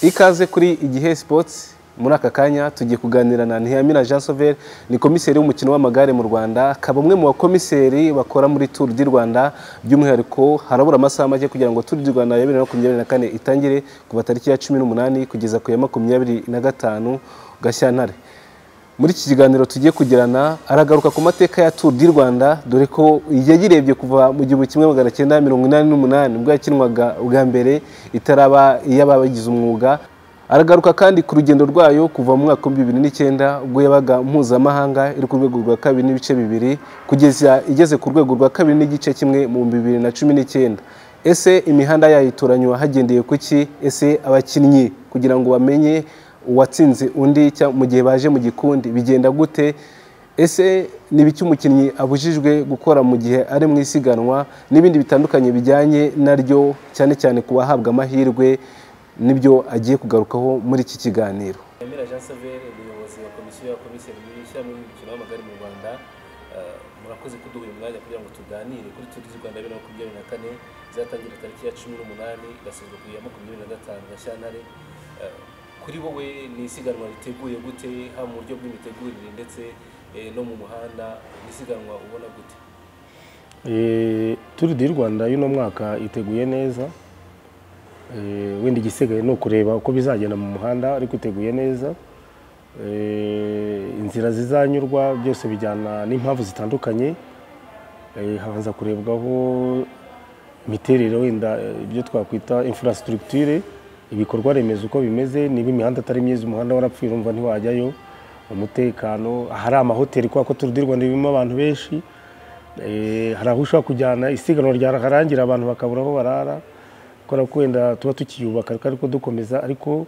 ikaze kuri igihe sports muri aka kanya tugiye kuganira na Ntihamina Jean Sauveur ni komiseri w'umukino w'amagare mu Rwanda akaba umwe mu bakomiseri bakora muri Tour du Rwanda by'umwihariko harabura amasaha make kugira ngo Tour du Rwanda ya 2024 itangire kuva tariki ya 18 kugeza ku ya 25 Gashyantare muri iki kiganiro tugiye kugirana aragaruka ku mateka ya Tour du Rwanda dore ko yayirebye kuva mu gihumbi kimwe magana cyenda mirongo inani n'umunani ubwo yakinwaga bwa mbere itaraba iy'ababigize umwuga aragaruka kandi ku rugendo rwayo kuva mu mwaka w'ibihumbi bibiri n'icyenda ubwo yabaga mpuzamahanga iri ku rwego rwa kabiri n'ibice bibiri kugeza igeze ku rwego rwa kabiri n'igice kimwe mu bihumbi bibiri na cumi n'icyenda ese imihanda yayo itoranywa hagendeye ku ki ese abakinnyi kugira ngo bamenye uwatsinze undi mu gihe baje mu gikundi bigenda gute ese n'ibiki umukinnyi abujijwe gukora mu gihe ari mu isiganwa n'ibindi bitandukanye bijyanye naryo cyane cyane ku bahabwa amahirwe n'ibyo agiye kugarukaho muri iki kiganiro Emera Jean Saver umuyobozi wa komisiyo ya komiseri mu ishyirahamwe ry'imikino y'amagare mu Rwanda murakoze kuduha uyu mwanya kugira ngo tuganire kuri Tour du Rwanda ya bibiri na makumyabiri na kane izatangira tariki ya cumi n'umunani igasozwa ku ya makumyabiri na gatanu Gashyantare kuri wowe ni isiganwa riteguye gute haba mu buryo bw'imitegurire ndetse no mu muhanda ni isiganwa ubona gute turi di rwanda y'uno mwaka iteguye neza wenda igisigaye ni ukureba uko bizagenda mu muhanda ariko iteguye neza inzira zizanyurwa byose bijyana n'impamvu zitandukanye habanza kurebwaho imiterere wenda ibyo twakwita infrastructure ibikorwa remezo uko bimeze niba imihanda atari myiza umuhanda warapfuye urumva ntiwajyayo umutekano hari amahoteli kubera ko turudirwa ririmo abantu benshi hari aho ushobora kujyana isiganwa ryararangira abantu bakabura aho barara kubera ko wenda tuba tukiyubaka ariko dukomeza ariko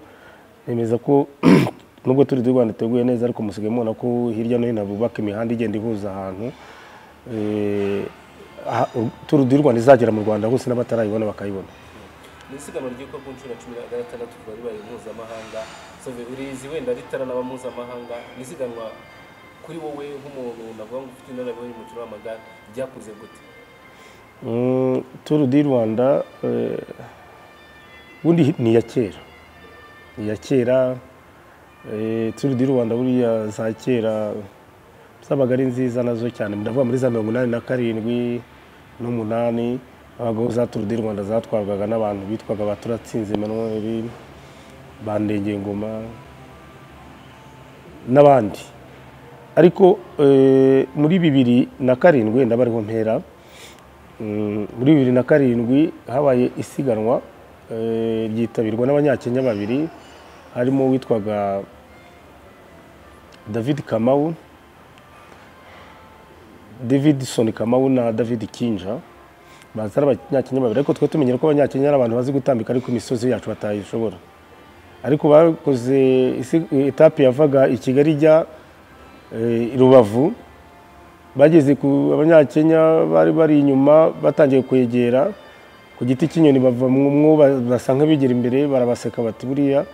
nemeza ko nubwo turi di rwanda iteguye neza ariko musigaye mubona ko hirya no hino bubaka imihanda igenda ihuza ahantu turu di rwanda izagera mu rwanda hose n'abatarayibona bakayibona ni isiganwa ryitwa ku nshuro cumi na gatandatu riba ribaye mpuzamahanga sove urizi wenda ritaranaba mpuzamahanga ni isiganwa kuri wowe nk'umuntu navuga ngo ufite inararibonye y'umukino w'amagare ryakuze gute turu di rwanda ubundi ni iya kera ni iya kera turu di rwanda buriya za kera zabaga ari nziza nazo cyane ndavuga muri za mirongo inani na karindwi n'umunani abagabo za turu di rwanda zatwarwaga n'abantu bitwaga ba turatsinze manuel bandengengoma n'abandi ariko muri bibiri na karindwi wenda bariho mpera muri bibiri na karindwi habaye isiganwa ryitabirwa n'abanyakenya babiri harimo uwitwaga david kamawu david soni kamawu na david kinja baza ari abanyakenya babiri ariko twe tumenyera ko abanyakenya ari abantu bazi gutambika ariko imisozi yacu batayishobora ariko bakoze etape yavaga i kigali ijya rubavu bageze ku abanyakenya bari bari inyuma batangiye kwegera ku giti cy'inyoni bava mu mwo basa nk'abigera imbere barabaseka bati buriya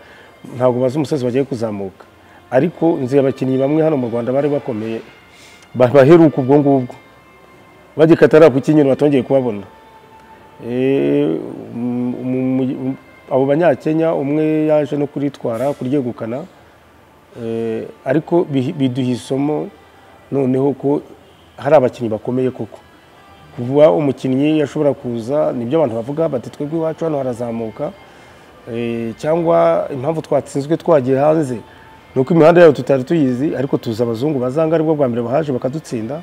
ntabwo bazi umusozi bagiye kuzamuka ariko inzu abakinnyi bamwe hano mu rwanda bari bakomeye baheruka ubwo ngubwo bagikatara ku kinyoni batongeye kubabona abo banyakenya umwe yaje no kuritwara kuryegukana ariko biduha isomo noneho ko hari abakinnyi bakomeye koko kuba umukinnyi yashobora kuza nibyo abantu bavuga bati twebwe iwacu hano harazamuka cyangwa impamvu twatsinzwe twagiye hanze ni uko imihanda yabo tutari tuyizi ariko tuzi abazungu bazanga aribwo bwa mbere bahaje bakadutsinda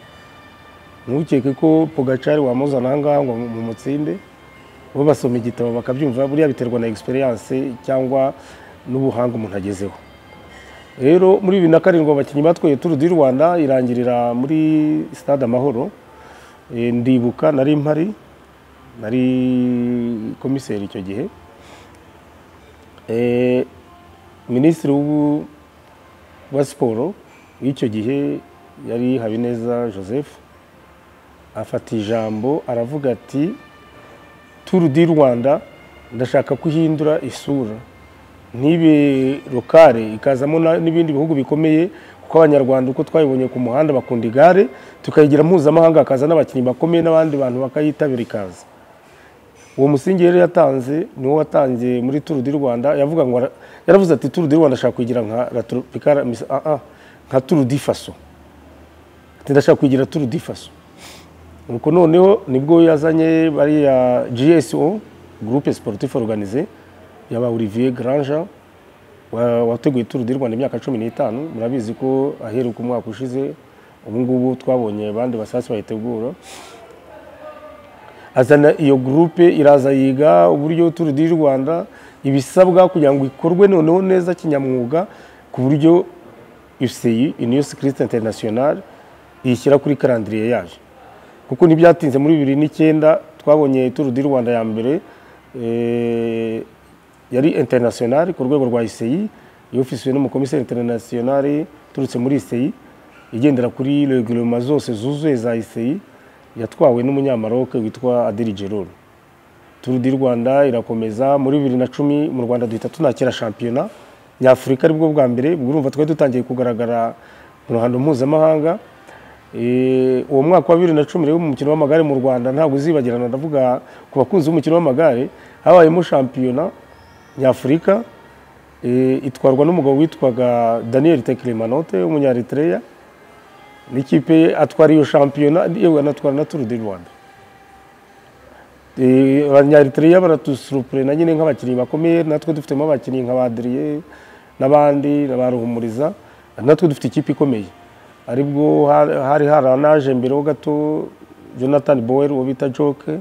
ntukeke ko pogacari wamuzana aha ngaha ngo mu mutsinde bo basoma igitabo bakabyumva buriya biterwa na egisperiyanse cyangwa n'ubuhanga umuntu agezeho rero muri bibiri na karindwi abakinnyi batwaye turu di rwanda irangirira muri sitade amahoro ndibuka nari mpari nari komiseri icyo gihe minisitiri wa siporo w'icyo gihe yari habineza joseph afata ijambo aravuga ati turu di rwanda ndashaka ko ihindura isura ntibe rukare ikazamo n'ibindi bihugu bikomeye kuko abanyarwanda uko twayibonye ku muhanda bakunda igare tukayigira mpuzamahanga hakaza n'abakinnyi bakomeye n'abandi bantu bakayitabira ikaza uwo musingi rero yatanze ni wo watangiye muri turu di rwanda yavuga ngo ara- yaravuze ati turu di rwanda ashaka kuyigira nka la tropicale Miss AA, nka turu di faso ati ndashaka kuyigira turu di faso nuko noneho nibwo yazanye bariya gso groupe sportif organisé yaba olivier granja wa- wateguye turu di rwanda imyaka cumi n'itanu murabizi ko aheruka umwaka ushize ubu ngubu twabonye abandi basasi bayitegura azana iyo gurupe iraza yiga uburyo turu di rwanda ibisabwa kugira ngo ikorwe noneho neza kinyamwuga ku buryo UCI uniyo sikiriti interinasiyonari iyishyira kuri karandiriye yaje kuko ntibyatinze muri bibiri n'icyenda twabonye turu di rwanda ya mbere eh, yari interinasiyonari ku rwego rwa UCI yofisiwe n'umukomiseri interinasiyonari uturutse muri UCI igendera kuri regiroma zose zuzuye za UCI yatwawe n'umunyamaroke witwa Adil Jerol. Tour du Rwanda irakomeza muri bibiri na cumi mu Rwanda duhita tunakira shampiyona nyafurika aribwo bwa mbere ubwo urumva twari dutangiye kugaragara mu ruhando mpuzamahanga Eh, uwo mwaka wa bibiri na cumi rero mu mukino w'amagare mu Rwanda ntabwo uzibagirana ndavuga ku bakunzi b'umukino w'amagare habayemo shampiyona nyafurika eh, itwarwa n'umugabo witwaga Daniel Teklemanote w'umunyaritereya n'ikipe ye atwara iyo shampiyona yewe anatwara na turu di rwanda Eh, abanyaritiriya baratusurupure na nyine nk'abakinnyi bakomeye natwe dufitemo abakinnyi nka badiriye n'abandi na ba ruhumuriza natwe dufite ikipe ikomeye aribwo ha- hari haranaje mbere ho gato jonathan bower uwo bita joke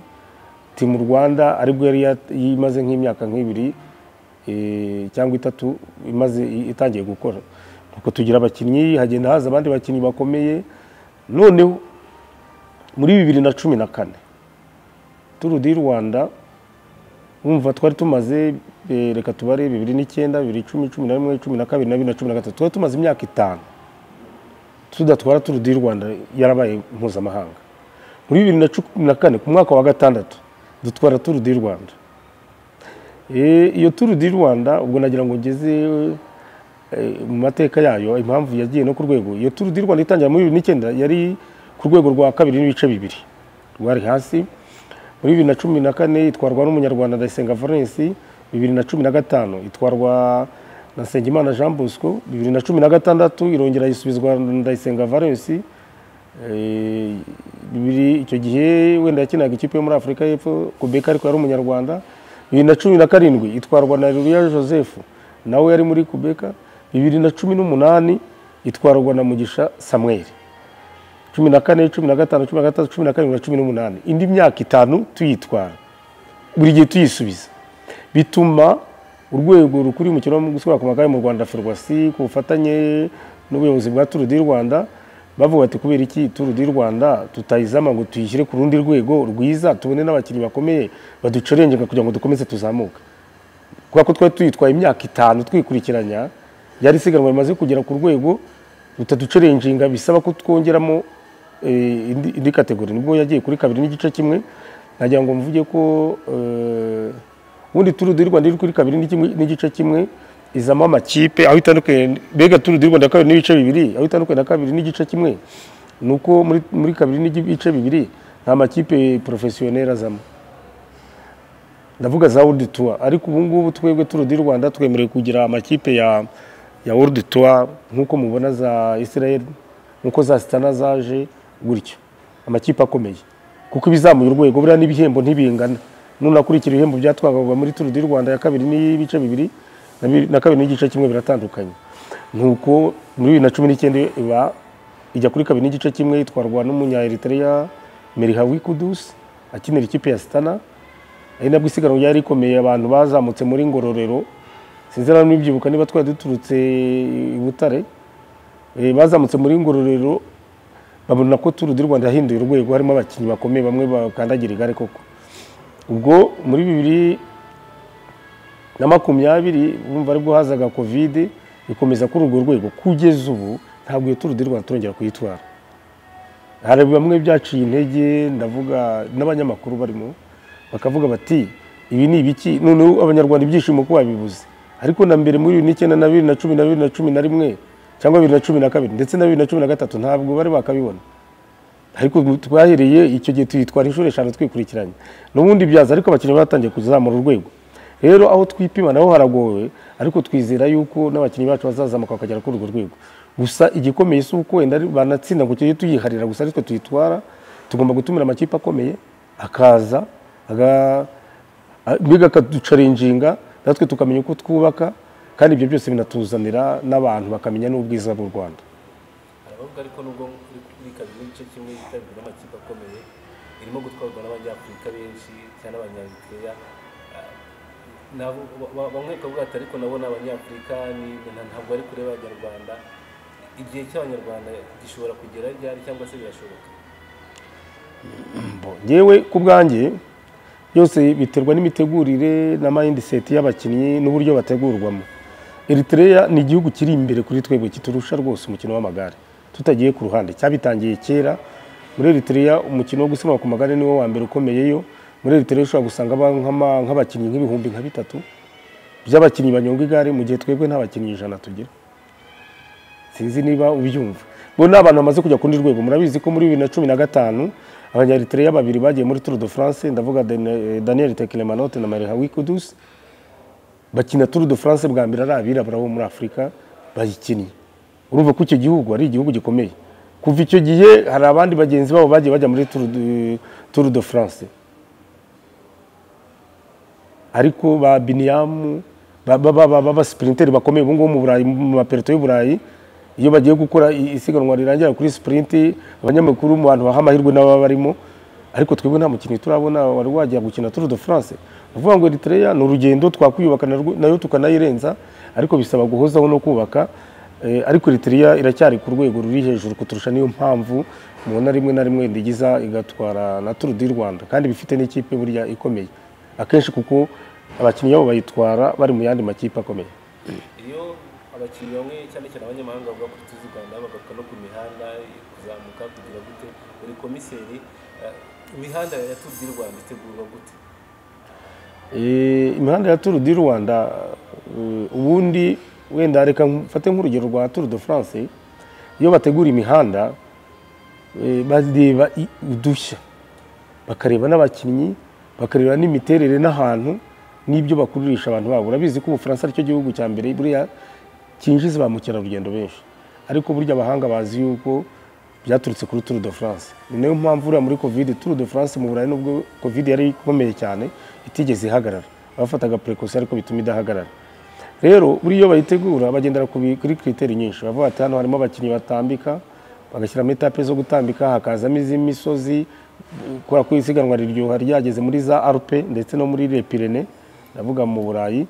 timu rwanda aribwo yari yat- imaze nk'imyaka nk'ibiri eh, cyangwa itatu imaze i- itangiye gukora nuko tugira abakinnyi hagenda haza abandi bakinnyi bakomeye noneho muri bibiri na cumi na kane turu di rwanda wumva twari tumaze eh, reka tubare bibiri n'icyenda bibiri cumi cumi na rimwe cumi na kabiri na bibiri na cumi na gatatu twari tumaze imyaka itanu tudatwara turu di rwanda yarabaye mpuzamahanga muri bibiri na cumi na kane ku mwaka wa gatandatu dutwara turu di rwanda Eh, iyo turu di rwanda ubwo nagira ngo ngeze eh, mu mateka yayo impamvu yagiye no ku rwego iyo turu di rwanda itangira muri bibiri n'icyenda yari ku rwego rwa kabiri n'ibice bibiri rwari hasi muri bibiri na cumi na kane itwarwa n'umunyarwanda ndayisenga valens bibiri na cumi na gatanu itwarwa na nsengimana jean bosco bibiri na cumi na gatandatu irongera yisubizwa na ndayisenga valens Eh, bibiri icyo gihe wenda yakinaga ikipe yo muri afurika y'epfo kubeka ariko yari umunyarwanda bibiri na cumi na karindwi itwarwa na ruriya joseph nawe yari muri kubeka bibiri na cumi n'umunani itwarwa na mugisha samuel cumi na kane cumi na gatanu cumi na gatandatu cumi na karindwi na cumi n'umunani indi myaka itanu tuyitwara buri gihe tuyisubiza bituma urwego rukuriye umukino wo gusubira ku magare mu rwanda ferwasi ku bufatanye n'ubuyobozi bwa turu di rwanda bavuga ati kubera iki turu di rwanda tutayizama ngo tuyishyire ku rundi rwego rwiza tubone n'abakinnyi bakomeye baducorengeka kugira ngo dukomeze tuzamuke kubera ko twari tuyitwaye imyaka itanu twikurikiranya yari isiganwa rimaze kugera ku rwego rutaducerenjinga bisaba ko twongeramo eh, indi indi kategori nibwo yagiye kuri kabiri n'igice kimwe nagira ngo mvuge ko eh, ubundi turu di rwanda iri kuri kabiri n'ikimwe- n'igice kimwe izamo amakipe aho itandukanye mbega turu di rwanda kabiri n'ibice bibiri aho itandukanye na kabiri n'igice kimwe ni uko muri, muri kabiri n'ibice bibiri nta makipe porofesiyoneri azamo ndavuga za World Tour ariko ubu ngubu twebwe Tour du Rwanda twemerewe kugira amakipe ya ya World Tour nk'uko mubona za Israel nk'uko za Stana zaje gutyo amakipe akomeye kuko ibizamuye urwego buriya n'ibihembo ntibingana nunakurikira ibihembo byatwagaga muri Tour du Rwanda ya kabiri n'ibice bibiri na bi- na kabiri n'igice kimwe biratandukanye nuko muri bibiri na cumi n'icyenda iba ijya kuri kabiri n'igice kimwe itwarwa n'umunya Eritrea Merihawi Kudus akinira ikipe ya Stana ari nabwo isiganwa ryari rikomeye abantu bazamutse muri ngororero sinzi nawe nibyibuka niba twari duturutse i butare Eh, bazamutse muri ngororero babona ko turu di rwanda yahinduye urwego harimo abakinnyi bakomeye bamwe bakandagira igare koko ubwo muri bibiri na makumyabiri bumva aribwo hazaga kovide ikomeza kuri urwo rwego kugeza ubu ntabwo iyo turu di rwanda turongera kuyitwara hari bamwe byaciye intege ndavuga n'abanyamakuru barimo bakavuga bati ibi ni ibiki noneho abanyarwanda ibyishimo ko babibuze ariko na mbere muri bibiri n'icyenda na bibiri na cumi na bibiri na cumi na rimwe cyangwa bibiri na cumi na kabiri ndetse na bibiri na cumi na gatatu ntabwo bari bakabibona ariko twahereye icyo gihe tuyitwara inshuro eshanu twikurikiranye n'ubundi byaza ariko abakinnyi batangiye kuzamura urwego rero aho twipima naho haragowe ariko twizera yuko n'abakinnyi bacu bazazamuka bakagera kuri urwo rwego gusa igikomeye si uko wenda banatsinda ngo tujye tuyiharira gusa aritwe tuyitwara tugomba gutumira amakipe akomeye akaza aga- a- mbega akaducarinjinga natwe tukamenya uko twubaka kandi ibyo byose binatuzanira n'abantu bakamenya n'ubwiza bw'u rwanda arabavuga ariko nubwo kuri kuri kabiri n'igice kimwe yitabirwa n'amakipe akomeye irimo gutwarwa n'abanyafurika benshi cyane n'abanyaritreya Ah, nabo ba- ba- bamwe bakavuga ati ariko nabo ni abanyafurika ni- nta- ntabwo ari kure y'abanyarwanda igihe cy'abanyarwanda gishobora kugera ryari cyangwa se birashoboka yewe ku bwanjye byose biterwa n'imitegurire na mindset y'abakinnyi n'uburyo bategurwamo Eritrea ni igihugu kiri imbere kuri twebwe kiturusha rwose umukino w'amagare tutagiye ku ruhande cyabitangiye kera muri Eritrea umukino wo gusiganwa ku magare niwo wa mbere ukomeyeyo muri Eritrea ushobora gusanga aba- nk'ama- nk'abakinnyi nk'ibihumbi nka bitatu by'abakinnyi banyonga igare mu gihe twebwe nta bakinnyi ijana tugira sinzi niba ubyumva bo ni abantu bamaze kujya ku rundi rwego murabizi ko muri bibiri na cumi na gatanu abanyaritiriya babiri bagiye muri tour de france ndavuga Dan- daniel tekilemanote na marie wikudus bakina tour de france bwa mbere ari abirabura bo muri afurika bayikinnye urumva ko icyo gihugu ari igihugu gikomeye kuva icyo gihe hari abandi bagenzi babo bagiye bajya muri Tour de- tour de france ariko ba biniyamu b'abasipurinteri bakomeye ubu ngubu mu burayi mu maperito y'uburayi iyo bagiye gukora i- isiganwa rirangira kuri sipurinti abanyamakuru mu bantu baha amahirwe n'ababa barimo ariko twebwe nta mukinnyi turabona wari wajya gukina turu de france ni ukuvuga ngo eritrea ni urugendo twakwiyubaka narwo- nayo tukanayirenza ariko bisaba guhozaho no kubaka Eh, ariko eritrea iracyari ku rwego ruri hejuru kuturusha niyo mpamvu mubona rimwe na rimwe ndigiza igatwara na turu di rwanda kandi bifite n'ikipe burya ikomeye akenshi kuko abakinnyi babo bayitwara bari mu yandi makipe akomeye iyo abakinnyi bamwe cyane cyane abanyamahanga bavuga kuri tuzi rwanda bagaruka no ku mihanda kuzamuka kugira gute buri komiseri eh, imihanda ya Tour du rwanda itegurwa gute Eh, imihanda ya Tour du Rwanda eh, ubundi wenda reka mfate nk'urugero rwa Tour de France iyo bategura imihanda eh, bareba i- udushya bakareba n'abakinnyi bakareba n'imiterere n'ahantu n'ibyo bakururisha abantu babo urabizi ko ubufaransa aricyo gihugu cya mbere buriya cyinjiza ba mukerarugendo benshi ariko burya abahanga bazi yuko byaturutse kuri Tour de France ni nayo mpamvu uriya muri covid Tour de France mu burayi nubwo covid yari ikomeye cyane itigeze ihagarara bafataga precaution ariko bituma idahagarara rero buriya iyo bayitegura bagendera ku bi- kuri kiriteri nyinshi bavuga ati hano harimo abakinnyi batambika bagashyiramo etape zo gutambika hakazamo iz'imisozi kubera ko isiganwa riryoha ryageze muri za arupe ndetse no muri le pirene ndavuga mu burayi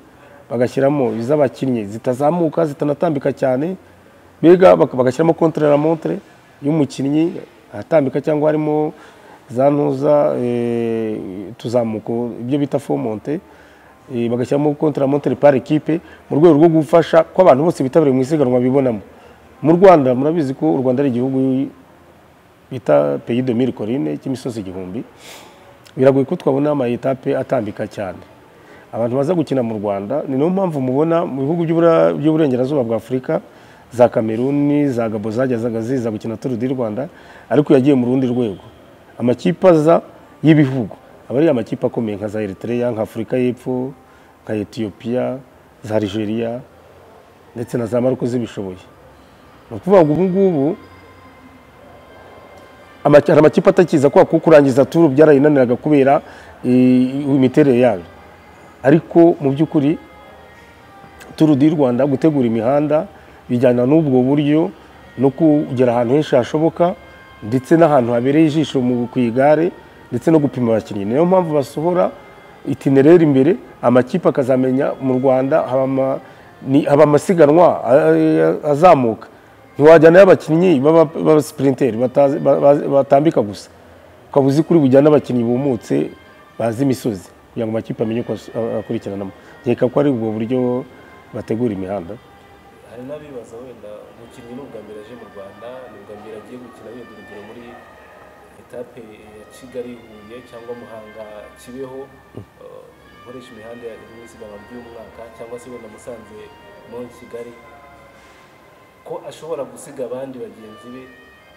bagashyiramo iz'abakinnyi zitazamuka zitanatambika cyane mbega bak- bagashyiramo kontraramontre y'umukinnyi atambika cyangwa harimo za ntuza eh, tuzamuko ibyo bita fomonte eh, bagashyiramo kontramontre par equipe mu rwego rwo gufasha ko abantu bose bitabiriye mu isiganwa bibonamo mu rwanda murabizi ko u rwanda ari igihugu bita pays de mille colline cy'imisozi igihumbi biragoye ko twabona ama etape atambika cyane abantu baza gukina mu rwanda ni nayo mpamvu mubona mu bihugu by'Ubura- by'uburengerazuba bwa afurika za kameruni za gabo zajyazaga ziza gukina turu di rwanda ariko yagiye mu rundi rwego amakipe aza y'ibihugu aba ari amakipe akomeye nka za eritrea nka afurika y'epfo nka etiyopiya za algeria ndetse na za maruko zibishoboye ni ukuvuga ngo ubu ngubu amaki- hari amakipe atakiza kubera ko kurangiza turu byarayinaniraga kubera eh, imiterere yayo ariko mu by'ukuri turu di rwanda gutegura imihanda bijyana n'ubwo buryo no kugera ahantu henshi hashoboka ndetse n'ahantu habereye ijisho mu ku igare ndetse no gupima abakinnyi niyo mpamvu basohora itinereri imbere amakipe akazamenya mu rwanda haba ama- ni- haba amasiganwa eh, azamuka ntiwajyanayo abakinnyi baba- b'abasipurinteri batazi- ba- ba- batambika gusa ukaba uzi kuri bujyane abakinnyi bumutse bazi imisozi kugira ngo amakipe amenye uko as- a- akurikiranamo nkeka ko ari ubwo buryo bategura imihanda hari n'abibaza wenda umukinnyi ni ubwa mbere aje mu rwanda ni ubwa mbere agiye gukina wenda urugero muri etape ya kigali huye cyangwa muhanga kibeho eh, ukoresha imihanda ya iri mu isiganwa ry'umwaka cyangwa se wenda musanze muri kigali ko ashobora gusiga abandi bagenzi be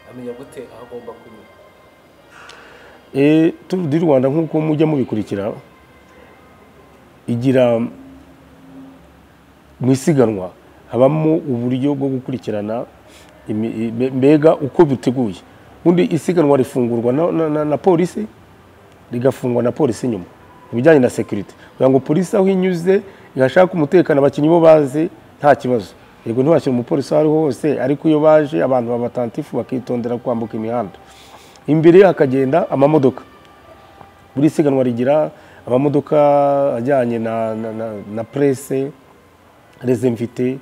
amenya gute aho agomba kunyura Eh, Tour du Rwanda nk'uko mujya mubikurikira igira mu isiganwa habamo uburyo bwo gukurikirana imi- i- mbega uko biteguye ubundi isiganwa rifungurwa na, na, na, na polisi rigafungwa na polisi nyuma mu bijyanye na sekirite kugira ngo polisi aho inyuze ihashaka umutekano abakinnyi bo bazi nta kibazo yego ntiwashyira umupolisi aho ariho hose ariko iyo baje abantu babatantifu bakitondera kwambuka imihanda imbere ye hakagenda amamodoka buri siganwa rigira amamodoka ajyanye na, na, na, na presse rezemvite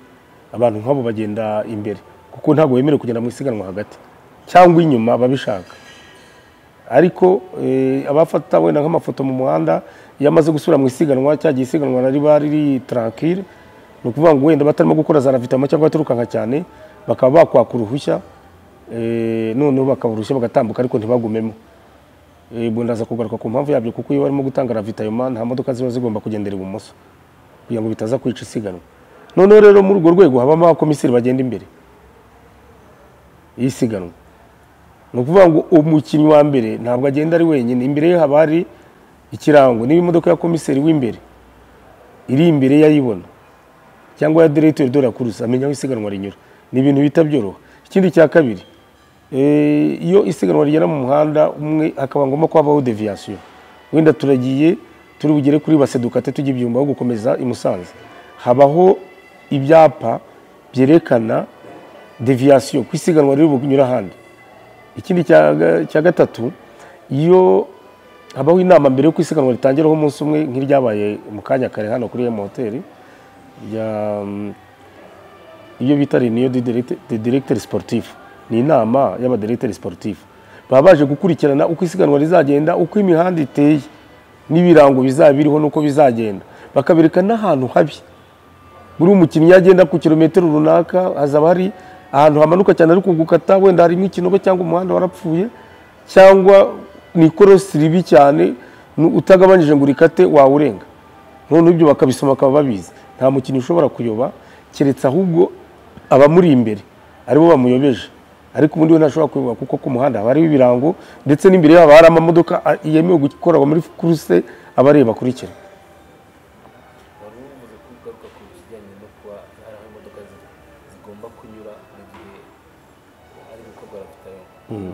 abantu nk'abo bagenda imbere kuko ntabwo bemerewe kugenda mu isiganwa hagati cyangwa inyuma babishaka ariko eh, abafata wenda nk'amafoto mu muhanda iyo amaze gusubira mu isiganwa cyagiye isiganwa riba riri tranquille ni ukuvuga ngo wenda batarimo gukora za ravitama cyangwa baturukanka cyane bakaba bakwaka uruhushya eh, noneho bakaba uruhushya bagatambuka ariko ntibagumemo Eh, ubwo ndaza kugaruka ku mpamvu yabyo kuko iyo barimo gutanga ravitayoma nta modoka ziba zigomba kugendera ibumoso kugira ngo bitaza kwica isiganwa noneho rero muri urwo rwego habamo abakomiseri bagenda imbere y'isiganwa ni ukuvuga ngo umukinnyi wa mbere ntabwo agenda ari wenyine imbere ye haba hari ikirango niba imodoka ya komiseri w'imbere iri imbere ye ayibona cyangwa ya diregiteri de la kuruse amenya aho isiganwa rinyura ni ibintu bihita byoroha ikindi cya kabiri eh, iyo isiganwa rigera mu muhanda umwe hakaba ngombwa ko habaho deviyasiyo wenda turagiye turi bugere kuri basedukate tujya ibyumba aho gukomeza i musanze habaho ibyapa byerekana deviyasiyo ku isiganwa riri bunyura ahandi ikindi cya ga- cya gatatu iyo habaho inama mbere yo isiganwa ritangiraho umunsi umwe nk'iryabaye mu kanya kare hano kuri emu hoteli rya mm, iyo bita reniyo de directeur sportif ni inama y'abadirecteur sportif baba baje gukurikirana uko isiganwa rizagenda uko imihanda iteye n'ibirango bizaba biriho n'uko bizagenda bakabereka n'ahantu habi buri umukinnyi yagenda ku kilometero runaka hazaba hari ahantu hamanuka cyane ariko gukata wenda harimo ikinogo cyangwa umuhanda warapfuye cyangwa ni ikorosi ribi cyane nu- utagabanyije ngo urikate wawurenga noneho ibyo bakabisoma bakaba babizi nta mukinnyi ushobora kuyoba keretse ahubwo abamuri imbere aribo bamuyobeje ariko ubundi we ntashobora kuyoba kuko ku muhanda haba hariho ibirango ndetse n'imbere yabo hari amamodoka a- yemewe gukorwa muri kuruse abareba akurikira wari uvuze ko ugaruka ku kijyanye no kuba hari aho imodoka zi- zigomba kunyura mu gihe hari gukorwa ravitayoma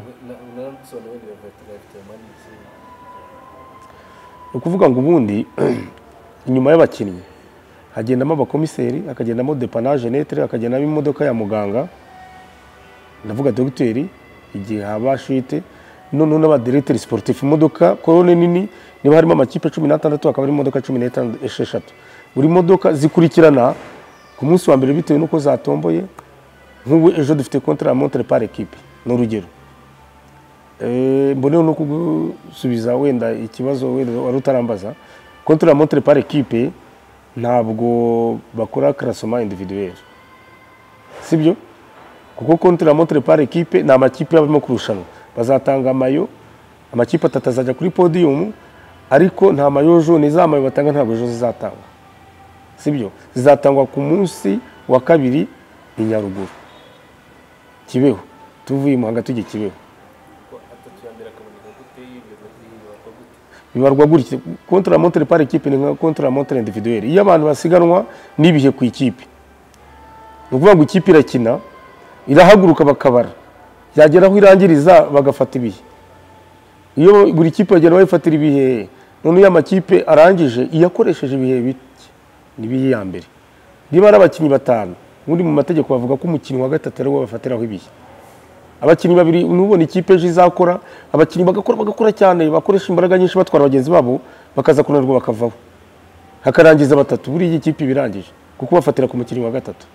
narabisobanura wenda ravitayoma ni iki ni ukuvuga ngo ubundi inyuma y'abakinnyi hagendamo abakomiseri hakagendamo depanaje netre hakagendamo imodoka ya muganga ndavuga dogiteri igihe haba shite noneho n'abadiregiteri sportif imodoka korone nini niba harimo amakipe cumi n'atandatu hakaba harimo imodoka cumi n'eshanu- esheshatu buri modoka zikurikirana ku munsi wa mbere bitewe n'uko zatomboye nk'ubu ejo dufite kontra ya montre par equipe ni urugero Eh, mboneho no kugusubiza wenda ikibazo wenda wari utarambaza contre la montre par equipe ntabwo bakora classement individuel sibyo kuko contre la montre par equipe ni amakipe y'abarimo kurushanwa bazatanga amayo amakipe atatu azajya kuri podium ariko nta mayo jaune za mayo batanga ntabwo ejo zizatangwa sibyo zizatangwa ku munsi wa kabiri i nyaruguru kibeho tuvuye i muhanga tujya kibeho ko atatu ya mbere akaboneka gute y'ibibazo by'ibibazo gute bibarwa gutya contre la montre par equipe ni nka contre la montre individuelle iyo abantu basiganwa n'ibihe ku ikipe ni ukuvuga ngo ikipe irakina irahaguruka bakabara yagera aho irangiriza bagafata ibihe iyo buri kipe bagenda bayifatira ibihe noneho iyo amakipe arangije iyo akoresheje ibihe bike nibihe ya mbere niba ari abakinnyi batanu ubundi mu mategeko bavuga ko umukinnyi wa gatatu ariwo bafatiraho ibihe abakinnyi babiri nubona ikipe ejo izakora abakinnyi bagakora bagakora cyane bakoresha imbaraga nyinshi batwara bagenzi babo bakaza kunanirwa bakavaho hakarangiza batatu buriya iyi kipe iba irangije kuko bafatira ku mukinnyi wa gatatu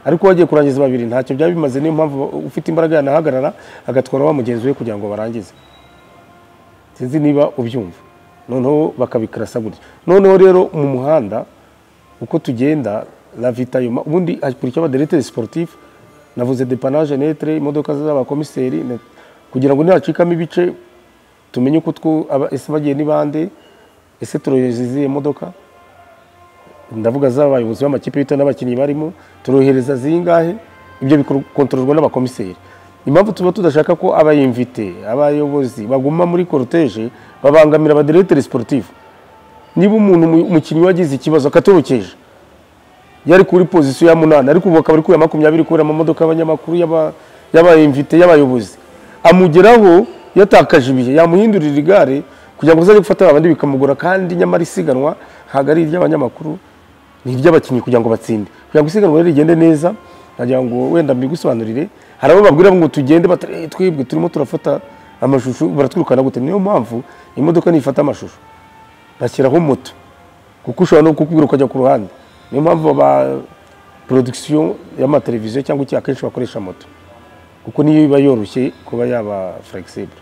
ariko wagiye kurangiza babiri ntacyo byaba bimaze niyo mpamvu ufite imbaraga yanahagarara agatwara wa mugenzi we kugira ngo barangize sinzi niba ubyumva noneho bakabikarasa gutya noneho rero mu muhanda uko tugenda ravitayoma ubundi hakurikiraho abaderegiteri siporutifu navuze depanaje netre imodoka z'abakomiseri na- kugira ngo ntihacikamo ibice tumenye uko two- aba- ese bagiye ni bande ese turohereza izihe modoka ndavuga z'abayobozi b'amakipe bita n'abakinnyi barimo turohereza zingahe ibyo bikontororwa n'abakomiseri impamvu tuba tudashaka ko abayimvite abayobozi baguma muri koroteje babangamira abadiretere siporutifu niba umuntu umu- umukinnyi wagize ikibazo akatorokeje yari kuri pozisiyo ya munani ariko ubu akaba ari kuri ya makumyabiri kubera amamodoka y'abanyamakuru y'aba- y'abayimvite y'abayobozi amugeraho yatakaje ibihe yamuhindurira igare kugira ngo azajye gufata abandi bikamugora kandi nyamara isiganwa ntabwo ari iry'abanyamakuru ni iry'abakinnyi kugira ngo batsinde kugira ngo isiganwa rero rigende neza nagira ngo wenda mbigusobanurire hari abo babwira ngo tugende batari- twibwe turimo turafata amashusho baratwirukana gute niyo mpamvu imodoka nifata amashusho bashyiraho moto kuko ushobora no kukubwira ukajya ku ruhande niyo mpamvu aba porodikisiyo y'amateleviziyo cyangwa iki akenshi bakoresha moto kuko niyo iba yoroshye kuba yaba flexible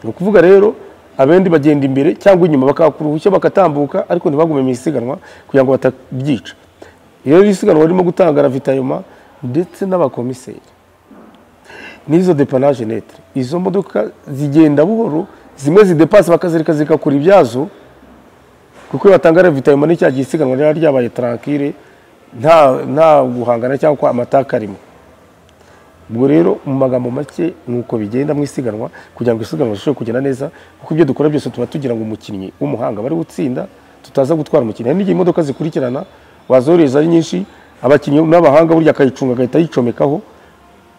ni ukuvuga rero abendi bagenda imbere cyangwa inyuma bakahakura uruhushya bagatambuka ariko ntibagume mu isiganwa kugira ngo batabyica rero isiganwa ririmo gutanga ravitayoma ndetse n'abakomiseri n'izo depanaje netre izo modoka zigenda buhoro zimwe zidepasa bakazireka zigakora ibyazo kuko iyo batanga ravitayoma ni cya gihe isiganwa riba ryabaye tarankire nta nta guhangana cyangwa amataka arimo ubwo rero mu magambo make ni uko bigenda mu isiganwa kugira ngo isiganwa rishobore kugenda neza kuko ibyo dukora byose tuba tugira ngo umukinnyi w'umuhanga bari gutsinda tutaza gutwara umukinnyi hari n'igihe imodoka zikurikirana wazoreza ari nyinshi abakinnyi n'abahanga burya akayicunga agahita yicomekaho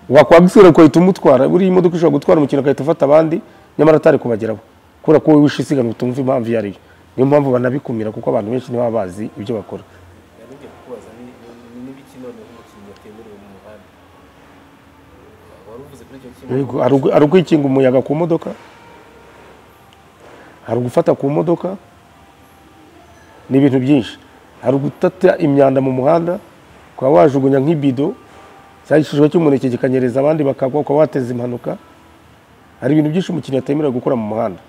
wakwagusura ugahita umutwara buriya imodoka ishobora gutwara umukino agahita afata abandi nyamara atari kubageraho kubera ko wowe wishe isiganwa utumva impamvu iyo ari yo niyo mpamvu banabikumira kuko abantu benshi ntibaba bazi ibyo bakora nabijya kukubaza ni ni- ni ibiki none nk'umukinnyi yatemerewe mu muhanda wari uvuze kuri icyo kimwe Yego, hari ugu- hari ukwikinga umuyaga ku modoka hari ugufata ku modoka ni ibintu byinshi hari ugutata imyanda mu muhanda ukaba wajugunya nk'ibido cyangwa igishishwa cy'umuneke kikanyereza abandi bakagwa ukaba wateza impanuka hari ibintu byinshi umukinnyi atemerewe gukora mu muhanda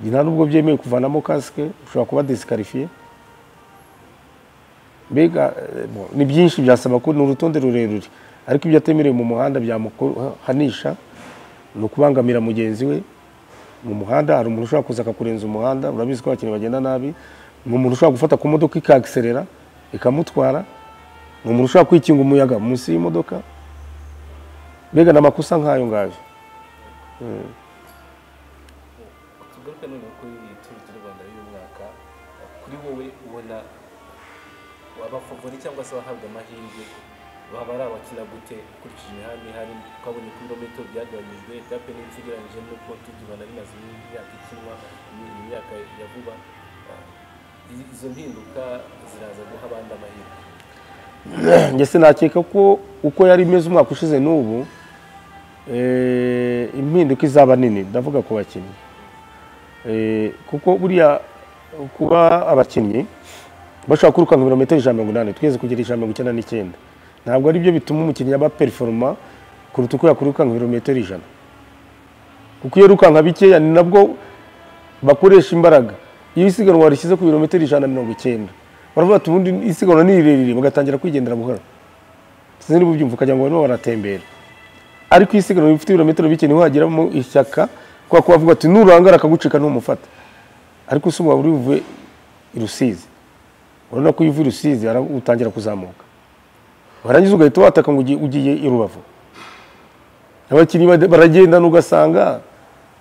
nta n'ubwo byemewe kuvanamo kasike ushobora kuba disikarifiye mbega eh, bo, ni byinshi byasaba ko ni urutonde rurerure ariko ibyo atemerewe mu muhanda byamuhanisha ni ukubangamira mugenzi we mu muhanda hari umuntu ushobora kuza akakurenza umuhanda urabizi ko abakinnyi bagenda nabi ni umuntu ushobora gufata ku modoka ikagiserera ikamutwara ni umuntu ushobora kwikinga umuyaga munsi y'imodoka mbega ni amakosa nk'ayo ngayo tugaruke none kuri iyi turu ry'u rwanda y'uyu mwaka kuri wowe ubona abafavori cyangwa se abahabwa amahirwe baba ari abakina gute ukurikije imihanda ihari twabonye ko ibirometero byagabanyijwe byape n'ibiti ugereranyije n'uko turu ry'u rwanda rimaze imyaka ikinwa iyi myaka ya vuba I- izo mpinduka ziraza guha abandi amahirwe ndetse nakeka ko uko yari imeze umwaka ushize n'ubu eh, impinduka izaba nini ndavuga ku bakinnyi Eh, kuko buriya kuba abakinnyi bashobora kwirukanka ibirometero ijana na mirongo inani twese kugera ijana na mirongo icyenda n'icyenda ntabwo ari byo bituma umukinnyi aba periforoma kuruta uko yakwirukanka ibirometero ijana kuko iyo yirukanka bikeya ni nabwo bakoresha imbaraga iyo isiganwa rishyize ku birometero ijana na mirongo icyenda baravuga ati ubundi isiganwa ni rirerire bagatangira kwigendera buhoro sinzi niba ubyumva ukagira ngo barimo baratembera ariko iyo isiganwa rifite ibirometero bike niho hageramo ishyaka kubera ko bavuga ati nurangara akagucika ntumufata ariko usumba waba uri buve i rusizi urabona ko iyo uvuye i rusizi ara- utangira kuzamuka warangiza ugahita wataka ngo ugiye- ugiye i rubavu abakinnyi bade- baragendana ugasanga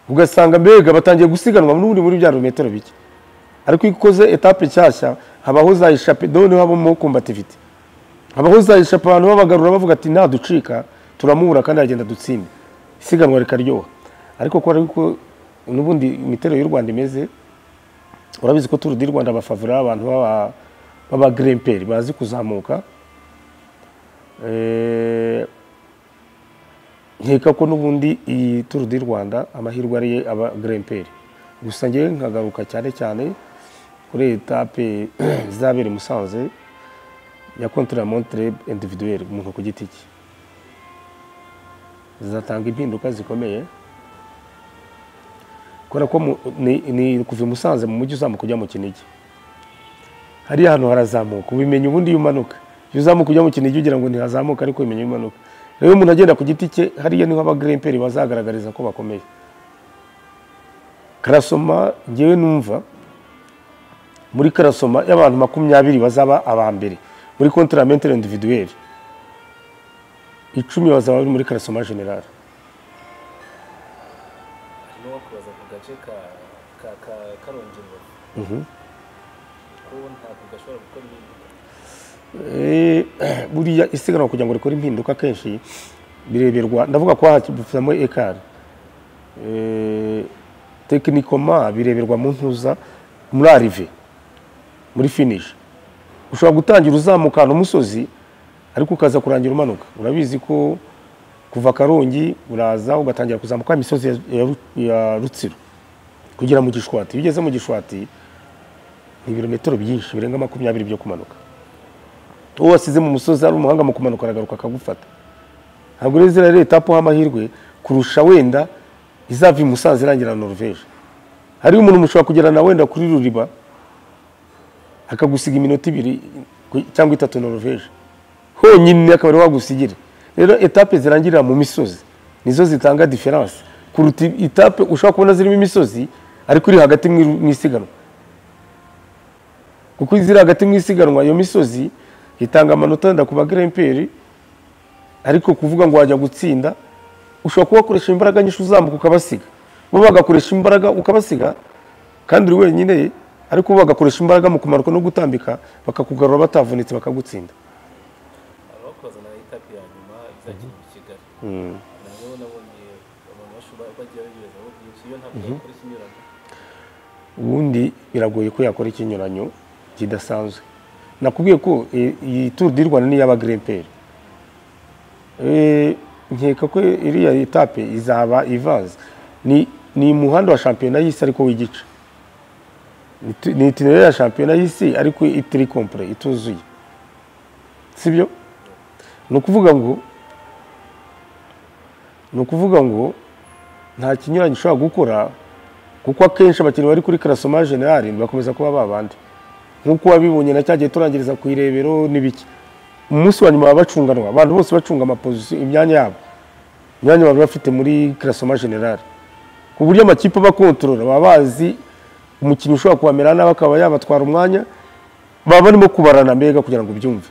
ugasanga mbega batangiye gusiganwa n'ubundi muri bya birometero bike ariko iyo ukoze etape nshyashya habaho za ishape do niho habamo kombativite habaho za ishape abantu babagarura bavuga ati ntaducika turamubura kandi aragenda dutsinde isiganwa rikaryoha ariko kubera yuko n'ubundi imiterere y'u rwanda imeze urabizi ko turu di rwanda abafavura abantu baba b'abagiremperi bazi kuzamuka Eh, nkeka ko n'ubundi iyi turu di rwanda amahirwe ariye aba giremperi gusa ngewe nkagaruka cyane cyane kuri etape izabera i musanze ya kontra montre individuel umuntu ku giti cye zizatanga impinduka zikomeye kubera ko mu- ni, ni kuva i musanze mu mujyi uzamuka ujya mu kinigi hariya hantu harazamuka ubimenya ubundi iyo umanuka iyo uzamuka ujya mu kinigi ugira ngo ntihazamuka ariko ubimenya iyo umanuka rero iyo umuntu agenda ku giti cye hariya niho abagiremperi bazagaragariza ko bakomeye karasoma ngewe numva muri karasoma y'abantu makumyabiri bazaba aba mbere muri kontramentere individuelle icumi bazaba bari muri karasoma generale gace ka ka ka karongi rubavu ko ntabwo gashobora gukora impinduka Eh, buriya isiganwa kugira ngo rikore impinduka kenshi bireberwa ndavuga ko hakibufitamo ekara tekinikoma bireberwa mu ntuza muri arive muri finish ushobora gutangira uzamukana umusozi ariko ukaza kurangira umanuka urabizi ko kuva karongi uraza ugatangira kuzamuka imisozi ya- ya Ru- ya rutsiro kugera mu gishwati iyo ugeze mu gishwati ni ibirometero byinshi birenga makumyabiri byo kumanuka uwo wasize mu musozi ari umuhanga mu kumanuka aragaruka akagufata ntabwo rero ziriya etapu amahirwe kurusha wenda izava i musanze irangira na noruveje hariyo umuntu mushobora kugerana wenda kuri ruriba akagusiga iminota ibiri ku- cyangwa itatu noruveje honyine akaba ariwe wagusigira rero etape zirangirira mu misozi nizo zitanga diferanse kuruta etape ushobora kubona zirimo imisozi ariko iri hagati mu- mu isiganwa kuko iziri hagati mu isiganwa iyo misozi itanga amanota wenda ku bagremperi ariko kuvuga ngo wajya gutsinda ushobora kuba wakoresha imbaraga nyinshi uzamuka ukabasiga bo bagakoresha imbaraga ukabasiga kandi uri wenyine ariko bo bagakoresha imbaraga mu kumanuka no gutambika bakakugarura batavunitse bakagutsinda hari bakazana etape ya nyuma izakina mu kigali nabo nabonye abantu bashobora bagiye babibaza aho byinshi iyo ntabwo yakora ikinyuranye ubundi biragoye ko yakora ikinyuranyo kidasanzwe nakubwiye ko e, iyi turu di rwanda ni iy'abagremperi E, nkeka ko iriya etape izaba ivanze ni ni umuhanda wa shampiyona y'isi ariko w'igice Ni tu- ni itinere ya shampiyona y'isi ariko itiri kompure ituzuye sibyo ni ukuvuga ngo ni ukuvuga ngo nta kinyuranye ushobora gukora kuko akenshi abakinnyi bari kuri karasoma generali bakomeza kuba babandi nk'uko wabibonye na cyagiye turangiriza ku irebero n'ibiki umunsi wa nyuma baba bacunganwa abantu bose bacunga amapozisiyo imyanya yabo imyanya baba bafite muri karasoma generali ku buryo amakipe abakontorora baba bazi umukinnyi ushobora kuhamera nawe akaba yabatwara umwanya baba barimo kubarana mbega kugira ngo ubyumve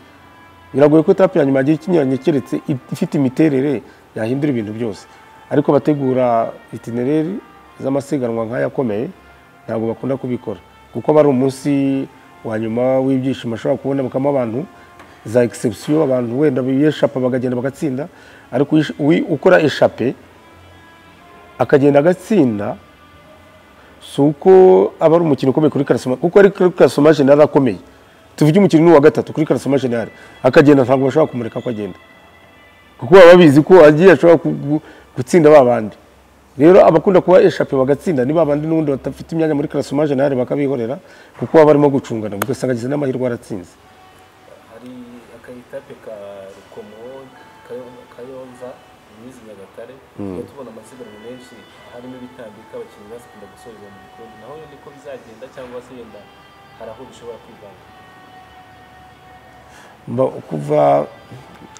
biragoye ko etape ya nyuma yagira ikinyuranye keretse ifite imiterere yahindura ibintu byose ariko abategura itinereri z'amasiganwa nk'ayakomeye ntabwo bakunda kubikora kuko aba ari umunsi wa nyuma w'ibyishimo ashobora kubonekamo abantu za egisepsiyo abantu wenda biyeshapa bakagenda bagatsinda ariko uyish- uwi- ukora eshape akagenda agatsinda si uko aba ari umukino ukomeye kuri karasoma kuko ari kuri karasoma jenali akomeye tuvuge umukino ni uwa gatatu kuri karasoma jenali akagenda ntabwo bashobora kumureka ko agenda kuko baba babizi ko agiye ashobora ku- gu- gutsinda ba bandi rero abakunda kuba eshape bagatsinda ni ba bandi n'ubundi badafite imyanya muri karasoma jenali bakabihorera kuko baba barimo gucungana ugasanga agize n'amahirwe aratsinze hari akayitape ka rukomo Kayo- kayonza imizi nyagatare tujya tubona amasiganwa menshi harimo ibitambika abakinnyi bakunda gusoreza mu bikombe naho yo niko bizagenda cyangwa se yenda hari aho bishobora kwivanga Mba- kuva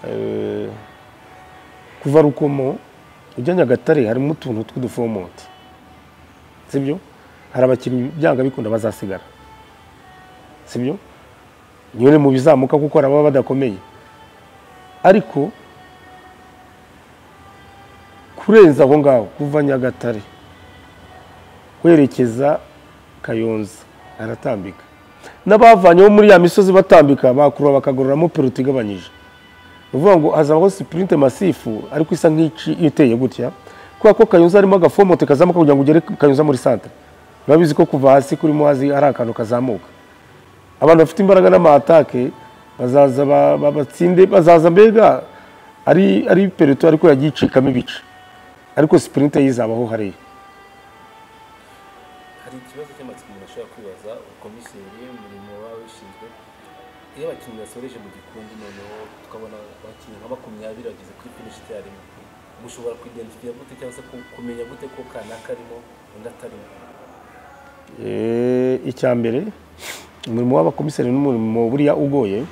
eh, kuva rukomo ujya nyagatare harimo utuntu tw'udufomonti sibyo hari abakinnyi byanga bikunda bazasigara sibyo nyine mu bizamuka kuko hari ababa badakomeye ariko kurenza aho ngaho kuva nyagatare werekeza kayonza aratambika n'abavanyeho muri ya misozi batambika bakurura bakagororamo peruti igabanyije ni ukuvuga ngo hazabaho sipurinte masifu ariko isa nk'ici iyo iteye gutya kubera ko kayunza harimo agafomote kazamuka kugira ngo ugere kayunza muri santere urabizi ko kuva hasi kuri muhazi hari akantu kazamuka abantu bafite imbaraga n'amatake bazaza ba- ba- batsinde bazaza mbega ari ari peruti ariko yagiye icikamo ibice ariko sipurinte yizabaho hariya hari ikibazo cy'amatsiko umuntu ashobora kwibaza ukomiseri umurimo waba wishinzwe iyo abakinnyi basoreje mu gikumbi noneho tukabona abakinnyi nka makumyabiri bageze kuri finish icyarimwe mushobora kwidentifika gute cyangwa se ku- kumenya gute ko kanaka arimo undi atarimo Eh, icya mbere umurimo w'abakomiseri ni umurimo buriya ugoye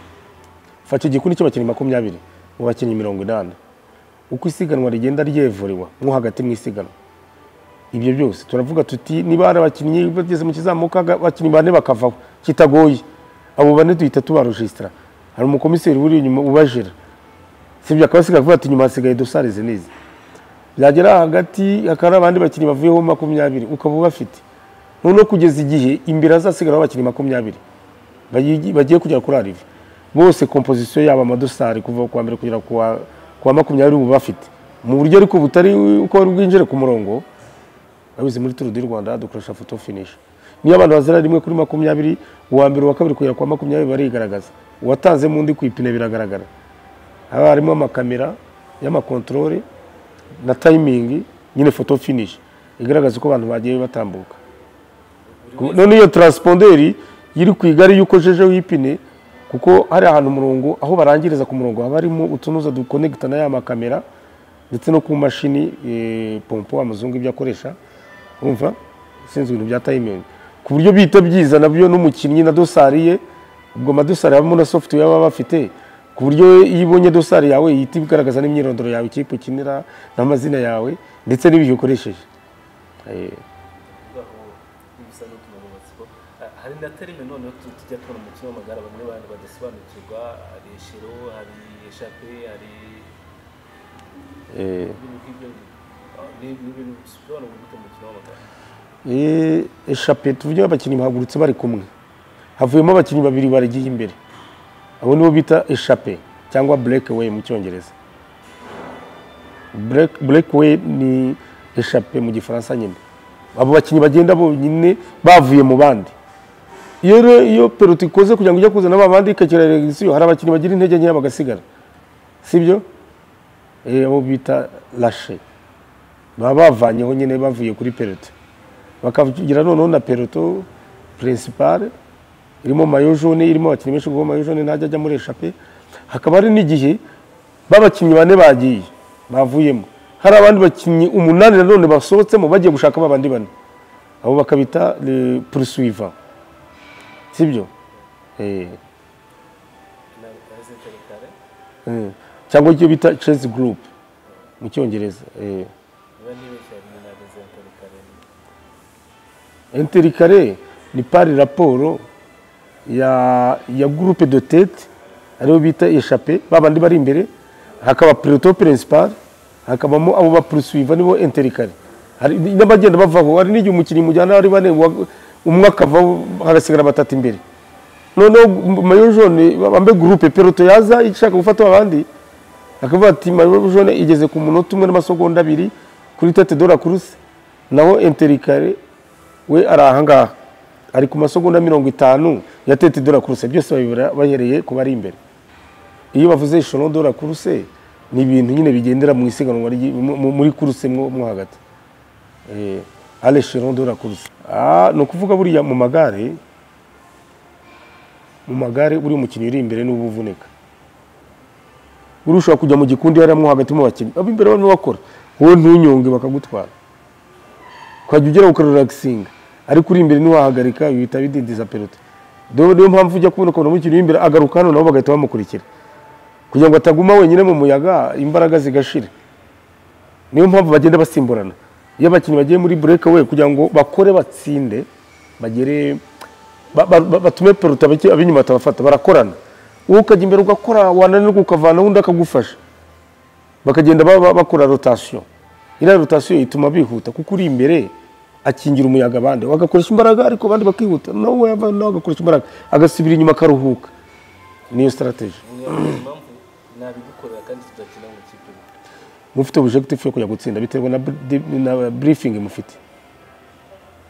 fata igikundi cy'abakinnyi makumyabiri mu bakinnyi mirongo inani uko isiganwa rigenda ryevurewa nko hagati mu isiganwa ibyo byose turavuga tuti niba hari abakinnyi bageze mu kizamuka aga- abakinnyi bane bakavaho kitagoye abo bane duhita tubarojisitara hari umukomiseri uri inyuma ubajira sibyo akabasiga kuvuga ati nyuma hasigaye dosari izi n'izi byagera hagati hakaba abandi bakinnyi bavuyeho makumyabiri ukaba ubafite noneho kugeza igihe imbere azasigara abakinnyi makumyabiri bayigi- bagiye kugera kuri arivi bose kompozisiyo yabo amadosari kuva ku wa mbere kugera ku wa- ku wa makumyabiri ubu bafite mu buryo ariko butari uko bari bwinjire ku murongo abizi muri turu di rwanda dukoresha foto finish niyo abantu bazira rimwe kuri makumyabiri uwa mbere uwa kabiri kugera ku wa makumyabiri barigaragaza uwatanzemo undi ku ipine biragaragara haba harimo amakamera y'amakontorore na tayimingi nyine foto finish igaragaza uko abantu bagiye batambuka none iyo taransiponderi iri ku igare y'uko jejeho ipine kuko hari ahantu umurongo aho barangiriza ku murongo haba harimo utunuza dukonegita na ya makamera ndetse no ku mashini eh, pompo amazungu ibyo akoresha urumva sinzi ibintu bya tayimingi ku buryo bihita byiza nabyo n'umukinnyi na dosari ye ubwo amadosari habamo na software baba bafite ku buryo iyo ibonye dosari yawe ihita igaragaza n'imyirondoro yawe ikipe ukinira n'amazina yawe ndetse n'ibihe ukoresheje Eh, aho bisa n'utumenyetso ko Ah, hari na terime noneho tu- tujya tubona mu mukino w'amagare bamwe abantu badasobanukirwa hari eshero hari eshape hari eh, ibintu nk'ibyo Ah, ni ni ibintu bisobanura gute mu mukino w'amagare Eh, eshape tuvuge abakinnyi bahagurutse bari kumwe havuyemo abakinnyi babiri baragiye imbere abo nibo bita eshape cyangwa breakaway mu cyongereza Break- breakaway ni eshape mu gifaransa nyine abo bakinnyi bagenda bonyine bavuye mu bandi iyo rero iyo peruti ikoze kugira ngo ijye kuzana ba bandi ikakira regisiyo hari abakinnyi bagira intege nkeya bagasigara sibyo Eh, abo bita lashe baba bavanyeho nyine bavuye kuri peruti bakagira noneho na peloto pirinsipare irimo mayo jone irimo abakinnyi benshi kuko mayo jone ntajya ajya muri eshape hakaba hari n'igihe b'abakinnyi bane bagiye bavuyemo hari abandi bakinnyi umunani nanone basohotsemo bagiye gushaka ba bandi bane abo bakabita purusuiva sibyo Eh, na resentare kare eh, cyangwa icyo bita chess group mu cyongereza eh. niba ntibeshya hari na resentare kare interikare ni pari raporo ya ya groupe de tete ariyo bita eshape babandi bari imbere hakaba preto principal hakabamo abo bapurusuiva nibo interikare hari n'abagenda bavaho hari n'igihe umukinnyi mujyana ari bane wa- umwe akavaho hagasigara batatu imbere noneho mayo jone bambe gurupe peloto yaza ishaka gufata abandi akavuga ati mayo jone igeze ku munota umwe n'amasegonda abiri kuri tete dora kuruse naho interikare we ari ahangaha ari ku masegonda mirongo itanu ya tete dora kuruse byose babibura bahereye ku bari imbere iyo bavuze ishoro dora kuruse ni ibintu nyine bigendera mu isiganwa ry'i- mu- mu- muri kuruse mwo mwo hagati Eh, ale shoro dora kuruse Ah, ni ukuvuga buriya mu magare mu magare uri umukinnyi uri imbere n'uba uvunika uri ushobora kujya mu gikundi hariya mo hagati mu bakinnyi abo imbere barimo bakora wowe ntunyonge bakagutwara ukajya ugera ukaroragasinga ariko uri imbere ntiwahagarika bihita bidindiza pelote dore niyo mpamvu ujya kubona ukabona umukinnyi uri imbere agaruka hano nabo bagahita bamukurikira kugira ngo ataguma wenyine mu muyaga imbaraga zigashira niyo mpamvu bagenda basimburana iyo abakinnyi bagiye muri bureke we kugira ngo bakore batsinde bagere ba- ba- ba- batume peruta ab'inyuma batabafata barakorana wowe ukajya imbere ugakora wananirwa ukavana undi akagufasha bakagenda ba- ba- bakora rotasiyo iriya rotasiyo ituma bihuta kuko uri imbere akingira umuyaga abandi agakoresha imbaraga ariko abandi bakihuta nawe yava- nawe agakoresha imbaraga agasubira inyuma akaruhuka niyo sitarateji niyo mpamvu nabigukorera kandi tudakina mu ikipe imwe mufite objective yo kujya gutsinda biterwa na, bri- na briefing mufite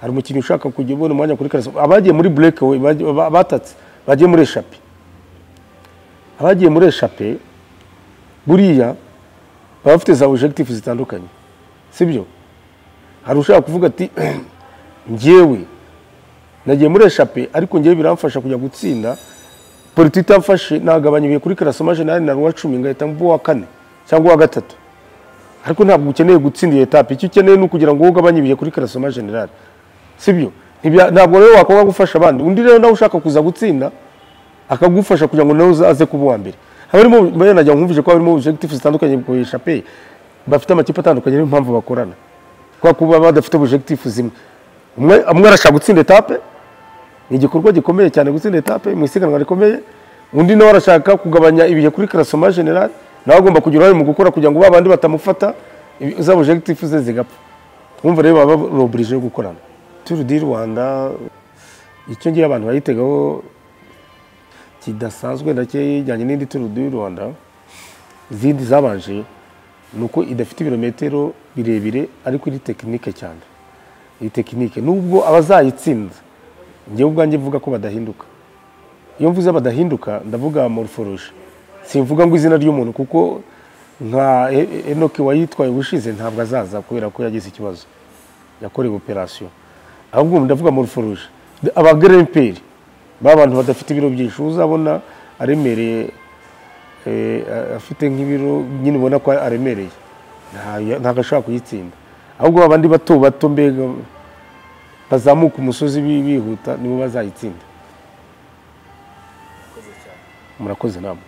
hari umukinnyi ushaka kujya ubona umwanya kuri karasi abagiye muri breakaway bagiye- ba- batatse bagiye muri eshape abagiye muri eshape buriya baba bafite za objective zitandukanye sibyo hari ushaka kuvuga ati njyewe nagiye muri eshape ariko njyewe biramfasha kujya gutsinda politi itamfashe nagabanya ibihe kuri karasomaje nari na ruwa cumi ngahita mvuba uwa kane cyangwa uwa gatatu ariko ntabwo ukeneye gutsinda iyo etape icyo ukeneye ni ukugira ngo wowe ugabanye ibihe kuri karasoma generale sibyo Ntibya- ntabwo rero wakobwa gufasha abandi undi rero nawe ushaka kuza gutsinda akagufasha kugira ngo nawe uze- aze kuba uwa mbere abarimo najya nkumvije ko harimo objective zitandukanye ku ishape bafite amakipe atandukanye niyo mpamvu bakorana kubera ko baba badafite objective zimwe umwe umwe arashaka gutsinda etape ni igikorwa gikomeye cyane gutsinda etape mu isiganwa rikomeye undi nawe arashaka kugabanya ibihe kuri karasoma generale nawe agomba kugira uruhare mu gukora kugira ngo ba bandi batamufata ibi- za objectif ze zigapfa twumva rero baba roburije yo gukorana turu di rwanda icyo ngiye abantu bayitegaho kidasanzwe nacyo ijyanye n'indi turu di rwanda izindi zabanje ni uko idafite ibirometero birebire ariko iri tekinike cyane iyi tekinike nubwo abazayitsinda njyewe ubwanjye mvuga ko badahinduka iyo mvuze badahinduka ndavuga morphology simvuga ngo izina ry'umuntu kuko nka E- enoki wayitwaye ubushize ntabwo azaza kubera ko yagize ikibazo yakorewe operasiyo ahubwo ubu ndavuga morphology abagremperi ba bantu badafite ibiro byinshi uzabona aremereye eh, a- afite nk'ibiro nyine ubona ko aremereye nta- ntabwo ashobora kuyitsinda ahubwo abandi bato bato mbega bazamuka umusozi bi- bihuta nibo bazayitsinda murakoze cyane murakoze namwe